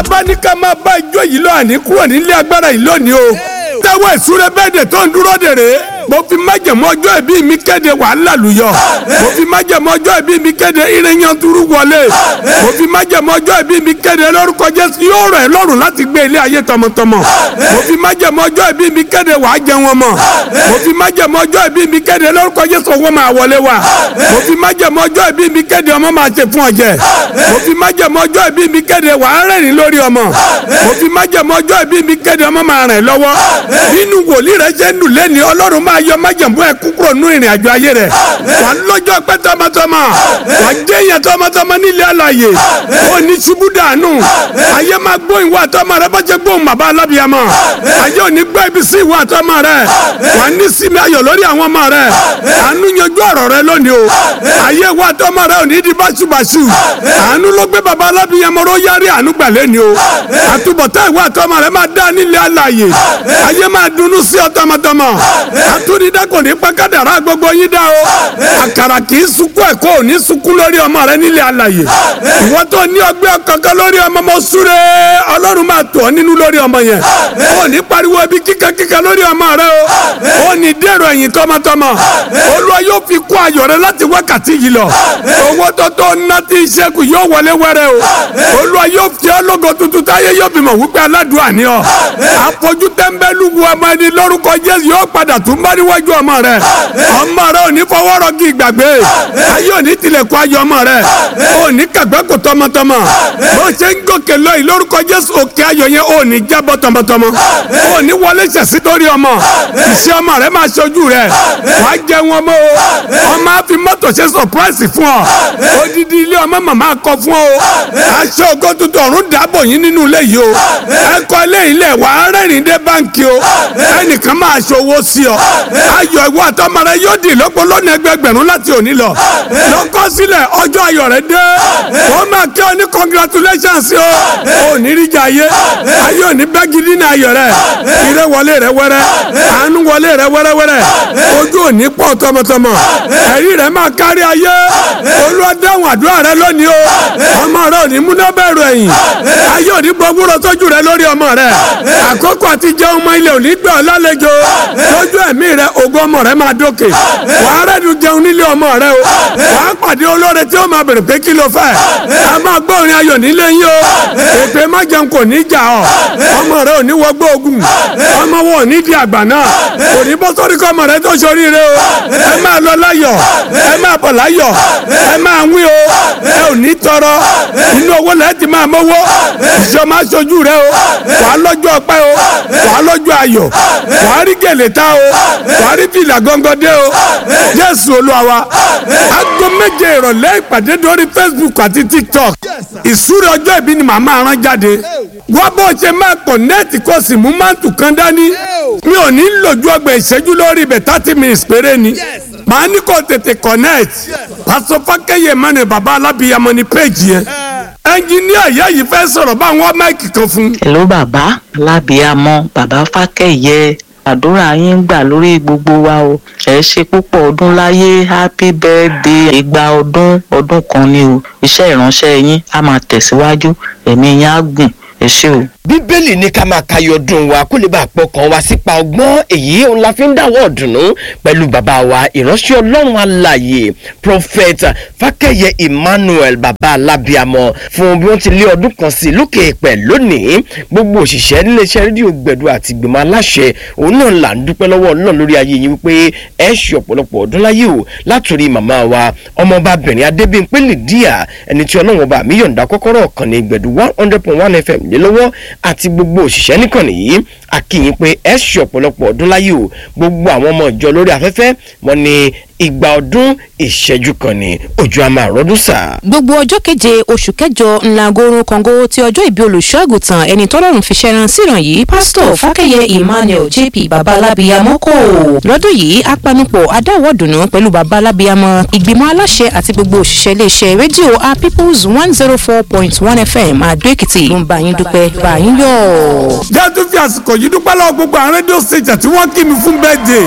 bàbá ní ká máa bá ijó yìí lọ àní kúrò nílé agbára yìí lónìí o tẹ́wọ́ ìsúre bẹ́ẹ̀dẹ̀ tó ń dúró dèrè mo fi májẹ̀mú ọjọ́ ìbí mi kéde wàhálà lùyọ̀ mo fi májẹ̀mú ọjọ́ ìbí mi kéde irenyanturu wọlé mo fi májẹ̀mú ọjọ́ ìbí mi kéde lórúkọ jésù yóò rọ̀ ẹ́ lọ́rùn láti gbé ilé ayé tọmọtọmọ mo fi májẹ̀mú ọjọ́ ìbí mi kéde wàá jẹun ọmọ mo fi májẹ̀mú ọjọ́ ìbí mi kéde lórúkọ jésù owó máa wọlé wa mo fi májẹ̀mú ọjọ́ ìbí mi kéde ọmọ máa ṣe fún ọjẹ mo fi májẹ̀mú ọjọ́ ìbí mi kéde wàá rẹ́rìn lórí ọmọ mo fi májẹ̀mú ọjọ́ ìbí mi kéde ọmọ máa rìn lọ́wọ́ nínú wòlíì rẹ ṣe ń dùn lẹ́ni ọlọ́run máa yọ májẹ̀mú ẹ kúkúrò nú ìrìn àjò ayé rẹ wà lọ́jọ́ pẹ́ tọmọtọmọ wà jẹ́yàn tọmọtọmọ nílé àlàyé ó ní ṣubú dànù ayé máa gbóhùn wà tọmọ rẹ bá ṣe gbóhùn bàbá alábìyàmọ ayé ò ní gbọ́ ibi sí ìwà tọmọ rẹ wà ní sinmi ayọ̀ lórí àwọn ọmọ rẹ àánú yanjú ọ̀rọ̀ rẹ lónìí o ayé wà tọmọ rẹ ò ní di báṣubàṣu àánú ló gbé bàbá alábìyàmọ ló yárí àánú gbàlẹ́ ni o àtúbọ̀tán ìwà tọmọ rẹ máa dá nílé àlàyé ayé máa dunnú sí ọ tọmọtọmọ àtúndídá kò ní pàkádàrá gbogbo yín dá o àkàrà kì í sunkún ẹ̀kọ́ ò ní sunkún lórí ọmọ rẹ nílé àlàyé ìwọ tó ní ọgbẹ́ kankan lórí ọmọ mọ súre ọlọ́run máa tọ̀ ọ́ nínú lórí ọmọ yẹn ò ní pariwo ibi kíkankíkan lórí ọmọ rẹ o ò ní dèrò ẹ̀yìn tọmọtọmọ olúwa yóò fi kún ayọ̀ rẹ láti wákàtí yìí lọ owó tó tó ná tí ìṣẹ́kù yóò wọlé wẹ́rẹ́ o olúwa yóò fi ọ́ lógo tuntun táyé yóò bímọ wípé aládùúgbò àní ọ àfojú tẹ́ńbẹ́lú wu ọmọ ẹni lórúkọ jésù yóò padà tún bá níwájú ọmọ rẹ ọmọ rẹ ò ní fọwọ́ rọgí ìgbàgbé ayé ò ní tilẹ̀kùn ayọ̀ ọmọ rẹ ò ní kàgbẹ́ kò tọmọtọmọ bó ṣe ń gòkè lọ́yìn lórúkọ jésù òkè ayọ̀ yẹn ò ní jábọ́ tọmọtọmọ ò ní wọlé ṣẹ̀sí lórí ọmọ ìṣe ọmọ rẹ máa ṣojú rẹ wà á jẹ wọn mọ́ o ọmọ á fi mọ́tò ṣe sọpráìsì fún ọ odidi ilé ọmọ màmá kọ fún ọ aṣọ ògo tuntun ọ̀run dàbọ̀ yín nínú ilé yìí o ẹ̀kọ́ ilé ilẹ̀ wà á rẹ́rìn dé báńkì o ẹnìkan máa ṣòwò sí ọ ayọ̀ ìwọ àtọmọ rẹ yóò di ìlọ́pọ̀ lọ́nà ẹgbẹgbẹ̀rún láti òní lọ lọ́kọ́ sílẹ̀ ọjọ́ ayọ̀ rẹ dé wọ́n máa kí ọ ní congratulations o ò ní rí jà ayé ayé ò ní bẹ́ gidi ní ayọ̀ rẹ ire wọlé rẹ wẹ́rẹ́ àánú wọlé rẹ wẹ́rẹ́wẹ́rẹ́ ojú ò ní pọ̀ tọmọtọmọ ẹ̀rí rẹ máa kárí ayé Olúwa dáhùn àdúrà rẹ lónìí o ọmọ rẹ ò ní múná bẹ̀rù ẹ̀yìn ayé ò ní gbọ́gbúrò sójú rẹ lórí ọmọ rẹ àkókò àti jẹun ọmọ ilé ò ní gbẹ ọ lálejò lójú ẹ̀mí rẹ ògo ọmọ rẹ máa dókè wàá rẹ́dùn jẹun nílé ọmọ rẹ o wàá pàdé olóore tí ó máa bèrè pé kí ló fẹ́ a máa gbọ́ orin ayọ̀ nílé yín o èpè má jẹun kò ní jà ọ ọmọ rẹ ò ní wọgbọ́ ogun ọmọ wọn ò ní di àgbà náà kò ní bọ́ sórí kọ́ ọmọ rẹ tó ṣoríire o ẹ máa lọ láyọ̀ ẹ máa bọ̀ láyọ̀ ẹ máa wí o ẹ ò ní tọrọ inú owó lẹ́ẹ̀ ti máa mọ́wọ́ ìṣọ́ máa ṣojú rẹ o wàá lọ́jọ́ ọpẹ́ o wàá lọ́jọ́ ayọ̀ wàá rí gèlè ta o wàá rí fìlà gángan dé o jésù olúwa wa aago méje ìrọ̀lẹ́ ìpàdé lórí facebook àti tiktok ìsúre ọjọ́ ìbí ni màmá rán jáde wá bó ṣe máa kọ̀nẹ́ẹ̀tì kó sì mú máǹtù kan dání mi ò ní lòjú ọgbà ìṣẹ́jú lórí ibẹ̀ thirty minutes péré ni màá ní kó tètè connect pásọ fákẹ́yẹ mẹ́rin bàbá alábìyamọ ní péjì yẹn ẹnjiníà ìyá yìí fẹ́ sọ̀rọ̀ bá wọn máìkì kan fún. hello bàbá alábìyamọ bàbá fákẹ́yẹ àdúrà yín gbà lórí gbogbo wa o ẹ ṣe púpọ̀ ọdún láyé happy birthday ìgbà ọdún ọdún kan ni o iṣẹ́ ìránṣẹ́ yín á máa tẹ̀síwájú ẹ̀mí yín á gùn ẹ ṣé o. bíbélì ní ká máa kayọ̀ ọdún wa kó lè bá pọkàn wa sípa ọgbọ́n èyí òun la fi ń dáwọ́ ọ̀dùnnú pẹ̀lú bàbá wa ìránṣẹ́ ọlọ́run alààyè prophet fákẹ́yẹ emmanuel bàbá alábíàmọ fún bí wọ́n ti lé ọdún kan sí lókè èèpẹ̀ lónìí gbogbo òṣìṣẹ́ níléeṣẹ́ rédíò gbẹ̀du àti ìgbìmọ̀ aláṣẹ òun náà là ń dúpẹ́ lọ́wọ́ ọlọ́run lórí ayé yín wípé ẹ ṣe ọ̀pọ̀lọpọ̀ ọdún láyé o látòrí màmá wa ọmọọbabìnrin adébíyìnpé lìdíà ẹni tí ọlọ́run ọba mi yọ̀ǹda kọ́kọ́rọ́ ọ̀kan ní gbẹ̀du one hundred point one fm lé lọ́wọ́ àti gbogbo òṣìṣẹ́ nìkànnì yìí akíyìn pé ẹ ṣe ọ̀pọ̀lọpọ̀ ọdún láyé o gbogbo àwọn ọmọ ìjọ lórí afẹ́fẹ́ wọn ni ìgbà ọdún ìṣẹ́jú kan ní ojú àmà àròdún sà. gbogbo ọjọ́ keje oṣù kẹjọ ńlá gorun kàngó tí ọjọ́ ìbí olùṣọ́ àgùntàn ẹni tọ́lọ́run fi ṣẹran síran yìí pásítọ̀ fákẹ́yẹ emmanuel jp babalábíyamọ kò lọ́dún yìí apanupọ̀ adáwọ̀dùnú pẹ̀lú babalábíyamọ ìgbìmọ̀ aláṣẹ àti gbogbo òṣìṣẹ́ iléeṣẹ́ rédíò a peoples one zero four point one fm àdó èkìtì ló ń bá yín dúpẹ́ bá yín yọ̀. jẹ́ tún fi àsìkò yìí dúpẹ́ lọ́wọ́ gbogbo àwọn rédíò station tí wọ́n kí mi fún bẹ́ẹ̀dẹ̀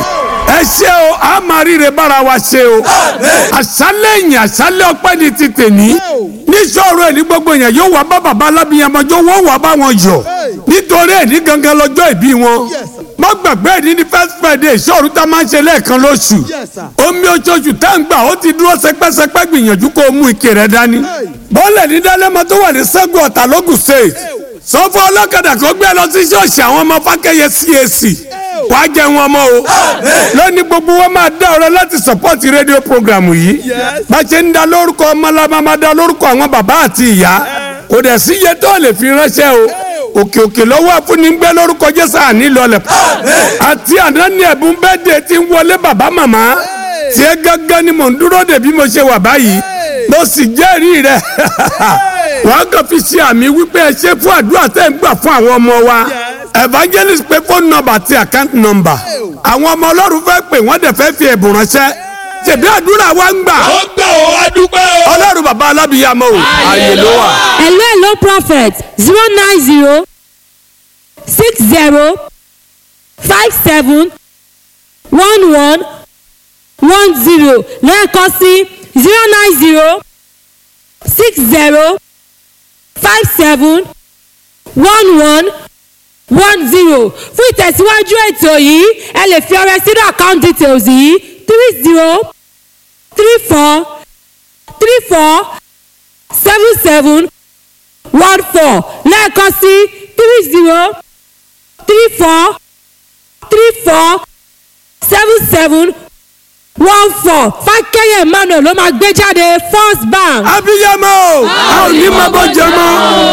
ẹ ṣe o a máa ríre bára wa ṣe o àṣálẹ̀ yìí àṣálẹ̀ ọpẹ́ ni ti tèmi níṣòro ẹ̀ ní gbogbo yẹn yóò wá bá bàbá alábìyànmọ́jọ́ wọ́n wá bá wọn yọ̀ nítorí ẹ̀ ní gangan lọ́jọ́ ìbí wọn má gbàgbé ẹ̀ ní ní first friday ìṣòro tá a máa ń ṣe lẹ́ẹ̀kan lóṣù omi oṣooṣù tá à ń gbà ó ti dúró sẹpẹ́sẹpẹ́ gbìyànjú kó o mú ike rẹ dání bọ́ọ̀lẹ̀ ní dálẹ́mọ tó wà ní sẹ́gun ọ̀tà lógùn state sọ fún ọlọ́kadà kó gbé lọ sí ṣọ́ọ̀ṣì àwọn ọmọ fákẹ́yẹ CAC wàá jẹ wọn mọ́ o lónìí gbogbo wọn máa dá ọ̀rọ̀ láti sọ́pọ́tì rédíò programu yìí bá ṣe ń da lórúkọ ọmọlábà máa da lórúkọ àwọn bàbá àti ìyá kò dẹ̀ sí iye tó lè fi ránṣẹ́ o òkè òkè lọ́wọ́ àfúnigbẹ́ lórúkọ jésù àní lọlẹ̀ àti àná ní ẹ̀bùn bẹ́ẹ̀dẹ̀ tí ń wọlé bàbá màmá tiẹ̀ gángan ni mò ń dúró dè bí mo ṣe wà báyìí mo sì jẹ́rìí rẹ̀ wàá kàn fi ṣe àmì wípé ẹ ṣe fún àdúrà tẹ́ ń gbà fún àwọn ọmọ wa evangelist pé phone number àti account number àwọn ọmọ ọlọ́run fẹ́ pè wọ́n dẹ̀ fẹ́ fi ẹ̀bùn ránṣẹ́ ṣèbí àdúrà wa ń gbà ó gbà ó wá dúpẹ́ o. ọlọ́run bàbá alábìyàmọ o ààyè ló wà. hello hello prophet zero nine zero six zero five seven one one one zero lẹ́ẹ̀kan sí zero nine zero six zero five seven one one one zero fún ìtẹ̀síwájú ètò yìí ẹ lè fi ọrẹ sínú account details yìí three zero three four three four seven seven one four lẹ́ẹ̀kan sí three zero three four three four seven seven one four fákẹ́yẹ̀ emmanuel ló máa gbé jáde first bank. abiyamọ o a ò ní máa bọ́ jẹ mọ́.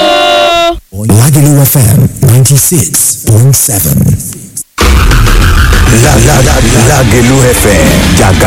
Lagelu FM 96.7. Lagelu FM, Jaga